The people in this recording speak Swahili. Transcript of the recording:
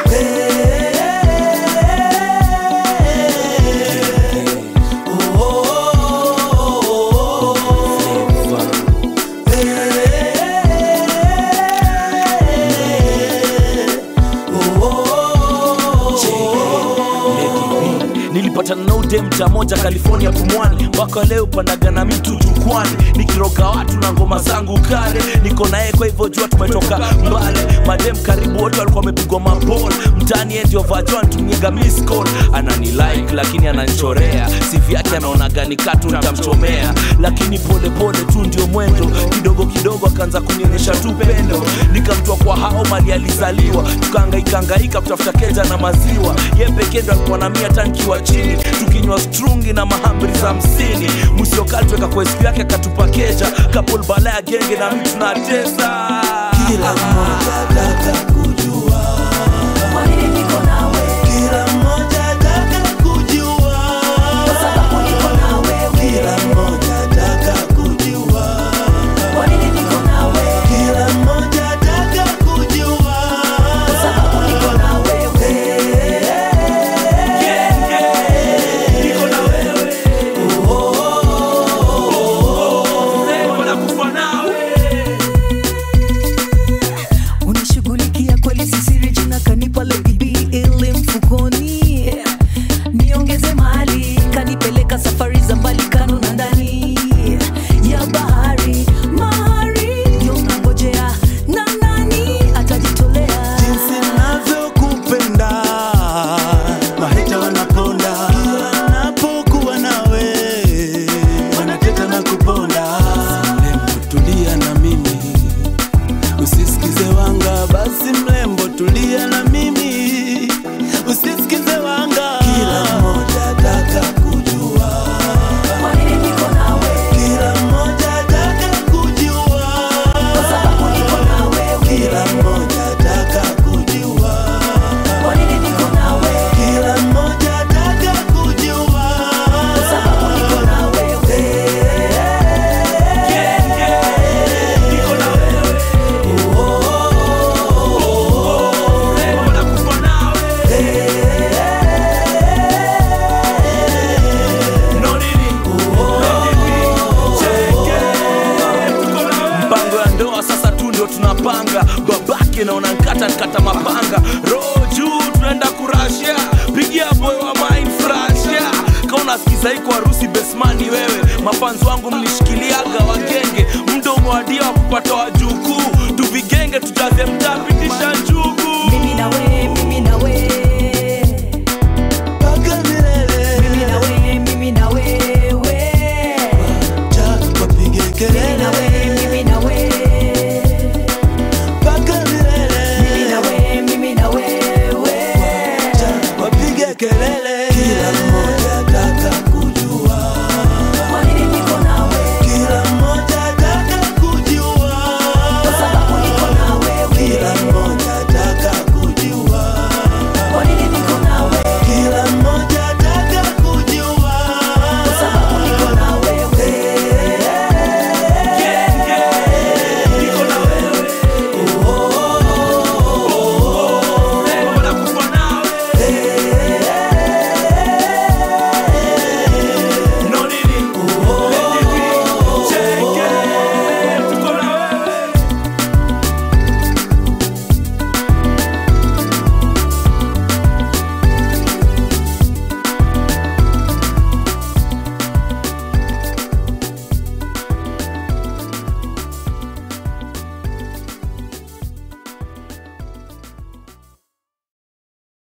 nilipatana na ude mta moja california pumwani mpaka leo panaga na mitu jukwani nikiroga watu na ngoma zangu kale niko naye kwa hivyo jua tumetoka mbale madem karibu wote walikuwa wamepigwa mabol mtani endio vajo antumiaga miss call anani like lakini ananichorea sivi yake anaonaga ni katu nitamchomea lakini polepole tu ndio mwendo kidogo kidogo akaanza kunionyesha tu pendo nikamtoa kwa hao mali alizaliwa tukaangaikaangaika kutafuta keja na maziwa ye pekee ndo alikuwa na mia tankiwa chini tukinywa strungi na mahamri za hamsini msiokatweka kwa siku yake akatupa keja kapol bala ya genge na mtu na tesa Kila mmoja ataka kujua, Kwa nini niko nawe? kila mmoja ataka kujua, Kwa sababu niko na wewe. kila mmoja ataka kujua, Kwa nini niko na wewe? kila mmoja ataka kujua. Kwa sababu niko na wewe. niko na wewe Leo nakufa nawe unashughulikia kweli sisiri jina kanipa Lady B ile mfukoni niongeze mali kanipeleka safari za mbali kando na ndani ya bahari mahari ndio unangojea na nani atajitolea Jinsi navyokupenda, maheta wanaponda, kila napokuwa nawe wanateta na kuponda. Mrembo, tulia na mimi, usisikize wanga. Basi mrembo, tulia na mimi, usisikize wanga. Kila mmoja ataka kujua, kwa nini niko nawe kila mmoja ataka kujua, kwa sababu niko na wewe kila mmoja ataka kujua. kwa nini niko nawe Kila mmoja ataka kujua, kwa sababu niko na wewe niko na wewe Leo nakufa nawe No nini mpango ya ndoa sasa tu ndio tunapanga babake naona nkata nkata mapanga roho juu tunaenda kurashia pigia boy wa mind frashia kauna sikiza iko harusi besmani wewe mafanzi wangu mlishikiliaga wagenge mdo umewadia wa kupata wajukuu tuvigenge tujaze mtaa pitisha njugu